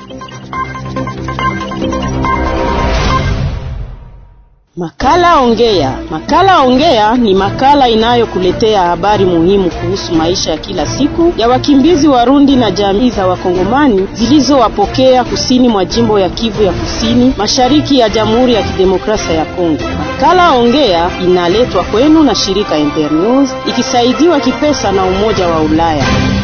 Makala Ongea. Makala Ongea ni makala inayokuletea habari muhimu kuhusu maisha ya kila siku ya wakimbizi Warundi na jamii za Wakongomani zilizowapokea kusini mwa jimbo ya Kivu ya Kusini, mashariki ya Jamhuri ya Kidemokrasia ya Kongo. Makala Ongea inaletwa kwenu na shirika Internews ikisaidiwa kipesa na Umoja wa Ulaya.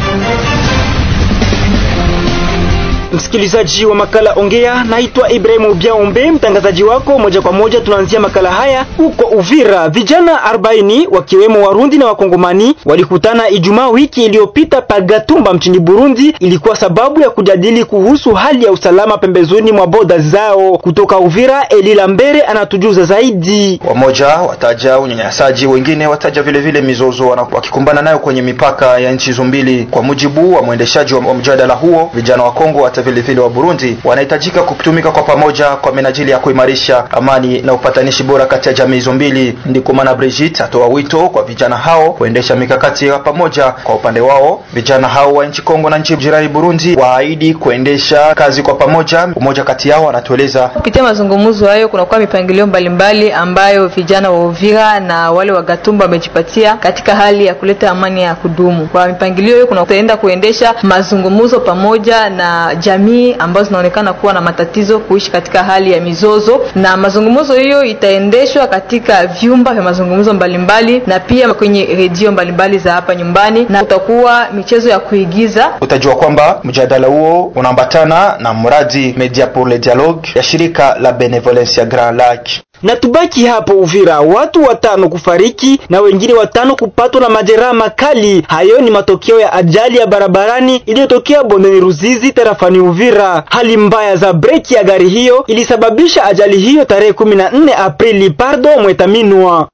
Msikilizaji wa makala Ongea, naitwa Ibrahimu Biaombe, mtangazaji wako moja kwa moja. Tunaanzia makala haya huko Uvira. Vijana 40 wakiwemo Warundi na Wakongomani walikutana Ijumaa wiki iliyopita Pagatumba mchini Burundi. Ilikuwa sababu ya kujadili kuhusu hali ya usalama pembezoni mwa boda zao. Kutoka Uvira, Elila Mbere anatujuza zaidi. Wamoja wataja unyanyasaji, wengine wataja vile vile mizozo wakikumbana nayo kwenye mipaka ya nchi hizo mbili. Kwa mujibu wa mwendeshaji wa mjadala huo, vijana wa Kongo hata vile vile wa Burundi wanahitajika kutumika kwa pamoja kwa minajili ya kuimarisha amani na upatanishi bora kati ya jamii hizo mbili. Ndiko maana Brigitte atoa wito kwa vijana hao kuendesha mikakati ya pamoja. Kwa upande wao, vijana hao wa nchi Kongo na nchi jirani Burundi waahidi kuendesha kazi kwa pamoja. Mmoja kati yao anatueleza. Kupitia mazungumzo hayo, kunakuwa mipangilio mbalimbali ambayo vijana wa Uvira na wale wa Gatumba wamejipatia katika hali ya kuleta amani ya kudumu. Kwa mipangilio hiyo, kunaenda kuendesha mazungumzo pamoja na jamii ambazo zinaonekana kuwa na matatizo kuishi katika hali ya mizozo, na mazungumzo hiyo itaendeshwa katika vyumba vya mazungumzo mbalimbali na pia kwenye redio mbalimbali za hapa nyumbani, na utakuwa michezo ya kuigiza. Utajua kwamba mjadala huo unaambatana na mradi Media pour le Dialogue ya shirika la Benevolencia Grand Lac. Na tubaki hapo Uvira, watu watano kufariki na wengine watano kupatwa na majeraha makali. Hayo ni matokeo ya ajali ya barabarani iliyotokea bondeni Ruzizi tarafani Uvira. Hali mbaya za breki ya gari hiyo ilisababisha ajali hiyo tarehe 14 Aprili. Pardo Mwetaminwa.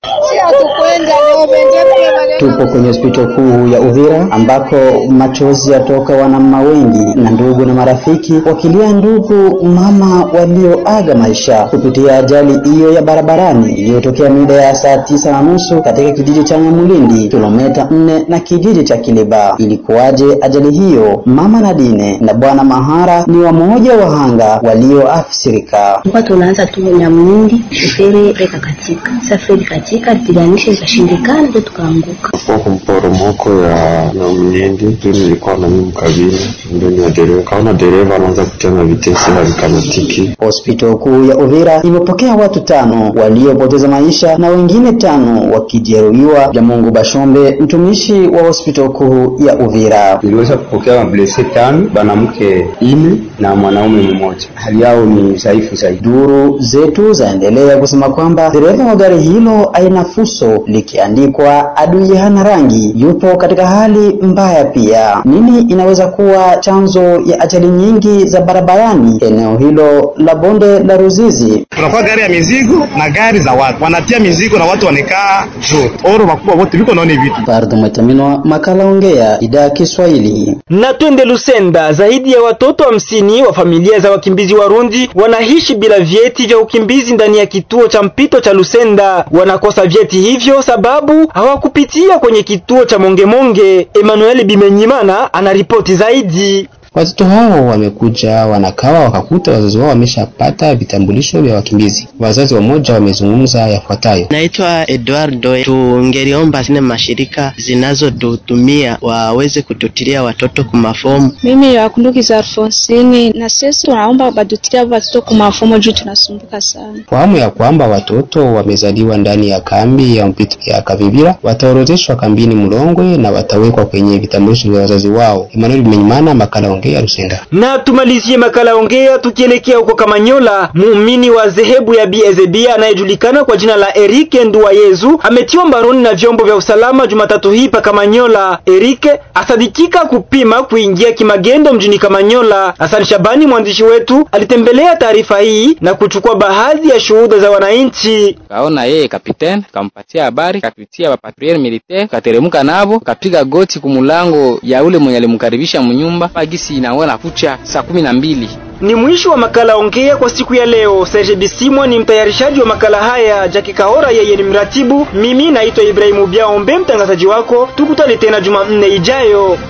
Tupo kwenye hospitali kuu ya Uvira ambako machozi yatoka wanamama wengi na ndugu na marafiki wakilia ndugu mama walioaga maisha kupitia ajali hiyo ya barabarani iliyotokea mida ya saa tisa na nusu katika kijiji cha Nyamulindi kilomita nne na kijiji cha Kiliba. Ilikuwaje ajali hiyo? Mama Nadine na bwana Mahara ni wamoja wahanga walioafsirika. Tulikuwa tunaanza tu Nyamulindi, shoferi reka katika safari katika tiganisha ikashindikana, ndio tukaanguka kwa mporomoko ya Nyamulindi. Ndio nilikuwa na mimi mkabini ndani ya dereva, kaona dereva anaanza kutema vitesi havikamatiki. Hospitali kuu ya Uvira imepokea watu tano waliopoteza maisha na wengine tano wakijeruhiwa. Vya Mungu Bashombe, mtumishi wa hospitali kuu ya Uvira: niliweza kupokea mablese tano, banamke ine na mwanaume mmoja, hali yao ni dhaifu zaidi. Duru zetu zaendelea kusema kwamba dereva wa gari hilo aina fuso likiandikwa adui hana rangi yupo katika hali mbaya pia. Nini inaweza kuwa chanzo ya ajali nyingi za barabarani eneo hilo la bonde la Ruzizi? Tunakuwa gari ya mizigo na gari za watu, wanatia mizigo na watu wanekaa juu oro wakubwa wote viko naone vitu. Pardo Mwetaminwa, makala Ongea, idhaa ya Kiswahili. Na twende Lusenda. Zaidi ya watoto hamsini wa, wa familia za wakimbizi Warundi wanaishi bila vyeti vya ukimbizi ndani ya kituo cha mpito cha Lusenda. Wanakosa vyeti hivyo sababu hawakupitia kwenye kituo cha Mongemonge. Emmanuel Bimenyimana anaripoti zaidi. Watoto hao wamekuja wanakawa wakakuta wazazi wao wameshapata vitambulisho vya wakimbizi. Wazazi wamoja wamezungumza yafuatayo: naitwa Eduardo, tungeliomba zile mashirika zinazotutumia waweze kututilia watoto kumafomu. Mimi wakundukiza Alfonsini, na sisi tunaomba badutilia watoto kumafomu juu tunasumbuka sana. Fahamu ya kwamba watoto wamezaliwa ndani ya kambi ya mpito ya Kavivira wataorodheshwa kambini Mlongwe na watawekwa kwenye vitambulisho vya wazazi wao. Emmanuel Bimenyimana, makala Ongea Rusenga. Na tumalizie makala Ongea tukielekea huko Kamanyola. Muumini wa dhehebu ya BZB anayejulikana kwa jina la Erike Nduwayezu ametiwa mbaroni na vyombo vya usalama Jumatatu hii pa Kamanyola. Erike asadikika kupima kuingia kimagendo mjini Kamanyola. Hassan Shabani mwandishi wetu alitembelea taarifa hii na kuchukua baadhi ya shuhuda za wananchi. Kaona yeye kapiteni kampatia habari, kapitia patrouille militaire, kateremka navo, kapiga goti kumulango ya ule mwenye alimkaribisha mnyumba pagisi inaona kucha saa kumi na mbili. Ni mwisho wa makala Ongea kwa siku ya leo. Serge Bisimwa ni mtayarishaji wa makala haya, Jackie Kahora yeye ni mratibu, mimi naitwa Ibrahimu Biaombe mtangazaji wako. Tukutane tena Jumanne ijayo.